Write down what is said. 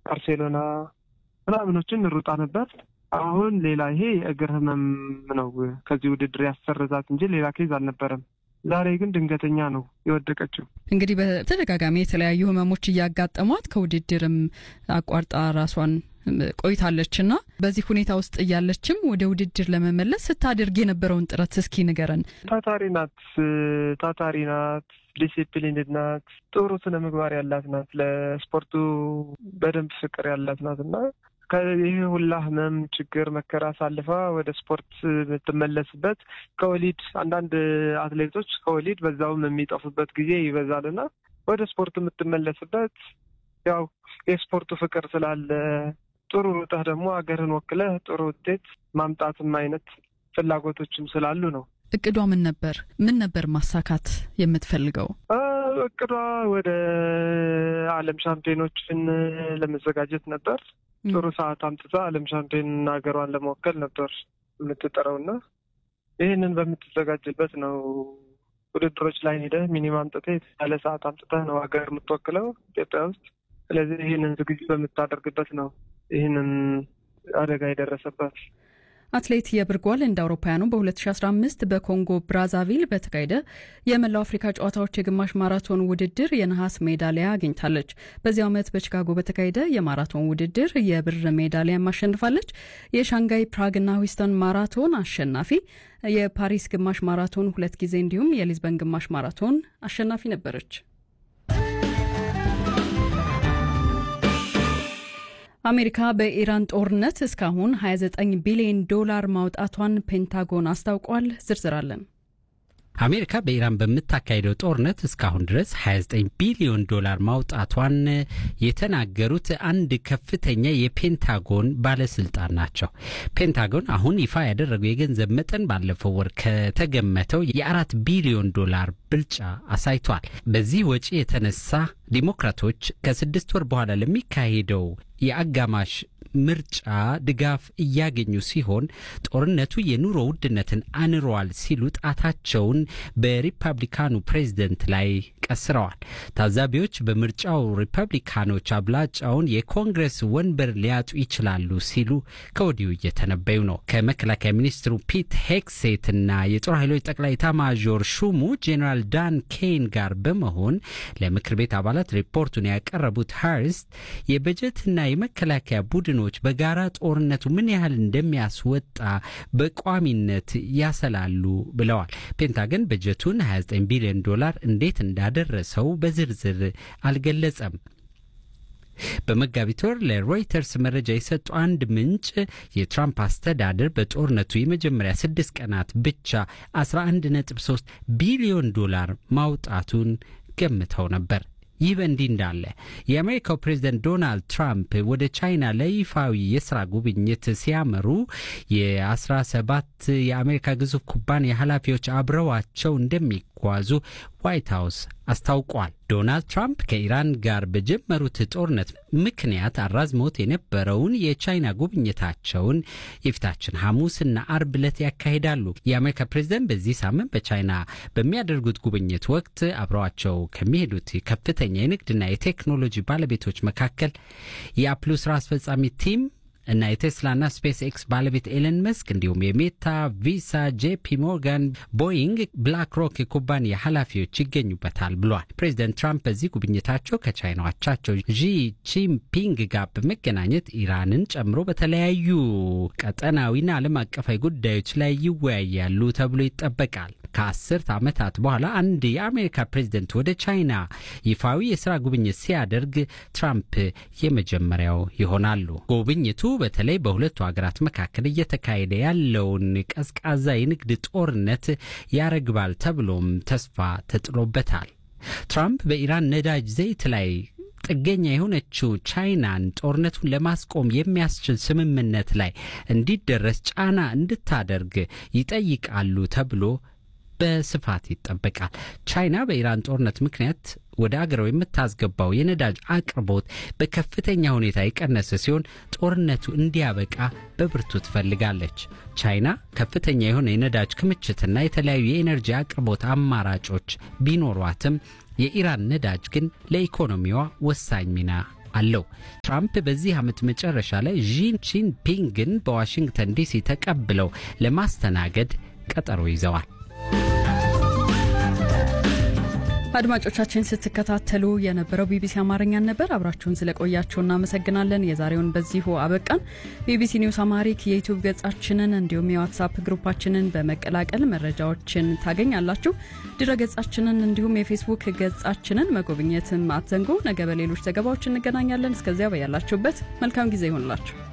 ባርሴሎና ምናምኖችን እንሩጣ ነበር። አሁን ሌላ ይሄ የእግር ህመም ነው ከዚህ ውድድር ያሰረዛት እንጂ ሌላ ኬዝ አልነበረም። ዛሬ ግን ድንገተኛ ነው የወደቀችው። እንግዲህ በተደጋጋሚ የተለያዩ ህመሞች እያጋጠሟት ከውድድርም አቋርጣ ራሷን ቆይታለች እና በዚህ ሁኔታ ውስጥ እያለችም ወደ ውድድር ለመመለስ ስታደርግ የነበረውን ጥረት እስኪ ንገረን። ታታሪ ናት፣ ታታሪ ናት፣ ዲሲፕሊንድ ናት፣ ጥሩ ስነ ምግባር ያላት ናት፣ ለስፖርቱ በደንብ ፍቅር ያላት ናት እና ይህ ሁላ ህመም፣ ችግር፣ መከራ አሳልፋ ወደ ስፖርት የምትመለስበት ከወሊድ አንዳንድ አትሌቶች ከወሊድ በዛውም የሚጠፉበት ጊዜ ይበዛል እና ወደ ስፖርት የምትመለስበት ያው የስፖርቱ ፍቅር ስላለ ጥሩ ሩጠህ ደግሞ ሀገርን ወክለህ ጥሩ ውጤት ማምጣትም አይነት ፍላጎቶችም ስላሉ ነው። እቅዷ ምን ነበር? ምን ነበር ማሳካት የምትፈልገው? እቅዷ ወደ ዓለም ሻምፒዮኖችን ለመዘጋጀት ነበር። ጥሩ ሰዓት አምጥታ ዓለም ሻምፒዮን ሀገሯን ለመወከል ነበር የምትጠረውና ይህንን በምትዘጋጅበት ነው ውድድሮች ላይ ሄደህ ሚኒማም አምጥተህ ያለ ሰዓት አምጥተህ ነው ሀገር የምትወክለው ኢትዮጵያ ውስጥ። ስለዚህ ይህንን ዝግጅት በምታደርግበት ነው ይህንን አደጋ የደረሰባት። አትሌት የብርጓል እንደ አውሮፓውያኑ በ2015 በኮንጎ ብራዛቪል በተካሄደ የመላው አፍሪካ ጨዋታዎች የግማሽ ማራቶን ውድድር የነሐስ ሜዳሊያ አግኝታለች። በዚህ ዓመት በቺካጎ በተካሄደ የማራቶን ውድድር የብር ሜዳሊያ አሸንፋለች። የሻንጋይ ፕራግና ሂውስተን ማራቶን አሸናፊ፣ የፓሪስ ግማሽ ማራቶን ሁለት ጊዜ እንዲሁም የሊዝበን ግማሽ ማራቶን አሸናፊ ነበረች። አሜሪካ በኢራን ጦርነት እስካሁን 29 ቢሊዮን ዶላር ማውጣቷን ፔንታጎን አስታውቋል። ዝርዝር አለን። አሜሪካ በኢራን በምታካሄደው ጦርነት እስካሁን ድረስ 29 ቢሊዮን ዶላር ማውጣቷን የተናገሩት አንድ ከፍተኛ የፔንታጎን ባለስልጣን ናቸው። ፔንታጎን አሁን ይፋ ያደረገው የገንዘብ መጠን ባለፈው ወር ከተገመተው የአራት ቢሊዮን ዶላር ብልጫ አሳይቷል። በዚህ ወጪ የተነሳ ዲሞክራቶች ከስድስት ወር በኋላ ለሚካሄደው የአጋማሽ ምርጫ ድጋፍ እያገኙ ሲሆን ጦርነቱ የኑሮ ውድነትን አንሯል ሲሉ ጣታቸውን በሪፐብሊካኑ ፕሬዝደንት ላይ ቀስረዋል። ታዛቢዎች በምርጫው ሪፐብሊካኖች አብላጫውን የኮንግረስ ወንበር ሊያጡ ይችላሉ ሲሉ ከወዲሁ እየተነበዩ ነው። ከመከላከያ ሚኒስትሩ ፒት ሄክሴትና የጦር ኃይሎች ጠቅላይ ኤታማዦር ሹሙ ጄኔራል ዳን ኬን ጋር በመሆን ለምክር ቤት አባላት ሪፖርቱን ያቀረቡት ሃርስት የበጀትና የመከላከያ ቡድኖች በጋራ ጦርነቱ ምን ያህል እንደሚያስወጣ በቋሚነት ያሰላሉ ብለዋል። ፔንታገን በጀቱን 29 ቢሊዮን ዶላር እንዴት እንዳደረሰው በዝርዝር አልገለጸም። በመጋቢት ወር ለሮይተርስ መረጃ የሰጡ አንድ ምንጭ የትራምፕ አስተዳደር በጦርነቱ የመጀመሪያ ስድስት ቀናት ብቻ 11.3 ቢሊዮን ዶላር ማውጣቱን ገምተው ነበር። ይህ በእንዲህ እንዳለ የአሜሪካው ፕሬዝደንት ዶናልድ ትራምፕ ወደ ቻይና ለይፋዊ የስራ ጉብኝት ሲያመሩ የ17 የአሜሪካ ግዙፍ ኩባንያ ኃላፊዎች አብረዋቸው እንደሚጓዙ ዋይት ሀውስ አስታውቋል። ዶናልድ ትራምፕ ከኢራን ጋር በጀመሩት ጦርነት ምክንያት አራዝመውት የነበረውን የቻይና ጉብኝታቸውን የፊታችን ሐሙስና አርብ ዕለት ያካሂዳሉ። የአሜሪካ ፕሬዝደንት በዚህ ሳምንት በቻይና በሚያደርጉት ጉብኝት ወቅት አብረዋቸው ከሚሄዱት ከፍተኛ የንግድና የቴክኖሎጂ ባለቤቶች መካከል የአፕሉ ስራ አስፈጻሚ ቲም እና የቴስላና ስፔስ ኤክስ ባለቤት ኤለን መስክ እንዲሁም የሜታ፣ ቪሳ፣ ጄፒ ሞርጋን፣ ቦይንግ፣ ብላክ ሮክ የኩባንያ ኃላፊዎች ይገኙበታል ብሏል። ፕሬዚደንት ትራምፕ በዚህ ጉብኝታቸው ከቻይና አቻቸው ዢ ጂንፒንግ ጋር በመገናኘት ኢራንን ጨምሮ በተለያዩ ቀጠናዊና ዓለም አቀፋዊ ጉዳዮች ላይ ይወያያሉ ተብሎ ይጠበቃል። ከአስርት ዓመታት በኋላ አንድ የአሜሪካ ፕሬዝደንት ወደ ቻይና ይፋዊ የስራ ጉብኝት ሲያደርግ ትራምፕ የመጀመሪያው ይሆናሉ። ጉብኝቱ በተለይ በሁለቱ ሀገራት መካከል እየተካሄደ ያለውን ቀዝቃዛ የንግድ ጦርነት ያረግባል ተብሎም ተስፋ ተጥሎበታል። ትራምፕ በኢራን ነዳጅ ዘይት ላይ ጥገኛ የሆነችው ቻይናን ጦርነቱን ለማስቆም የሚያስችል ስምምነት ላይ እንዲደረስ ጫና እንድታደርግ ይጠይቃሉ ተብሎ በስፋት ይጠበቃል። ቻይና በኢራን ጦርነት ምክንያት ወደ አገሯ የምታስገባው የነዳጅ አቅርቦት በከፍተኛ ሁኔታ የቀነሰ ሲሆን ጦርነቱ እንዲያበቃ በብርቱ ትፈልጋለች። ቻይና ከፍተኛ የሆነ የነዳጅ ክምችትና የተለያዩ የኤነርጂ አቅርቦት አማራጮች ቢኖሯትም የኢራን ነዳጅ ግን ለኢኮኖሚዋ ወሳኝ ሚና አለው። ትራምፕ በዚህ ዓመት መጨረሻ ላይ ዢ ጂንፒንግን በዋሽንግተን ዲሲ ተቀብለው ለማስተናገድ ቀጠሮ ይዘዋል። አድማጮቻችን ስትከታተሉ የነበረው ቢቢሲ አማርኛን ነበር። አብራችሁን ስለቆያችሁ እናመሰግናለን። የዛሬውን በዚሁ አበቃን። ቢቢሲ ኒውስ አማሪክ የዩቲዩብ ገጻችንን እንዲሁም የዋትሳፕ ግሩፓችንን በመቀላቀል መረጃዎችን ታገኛላችሁ። ድረ ገጻችንን እንዲሁም የፌስቡክ ገጻችንን መጎብኘትም አትዘንጉ። ነገ በሌሎች ዘገባዎች እንገናኛለን። እስከዚያ በያላችሁበት መልካም ጊዜ ይሆንላችሁ።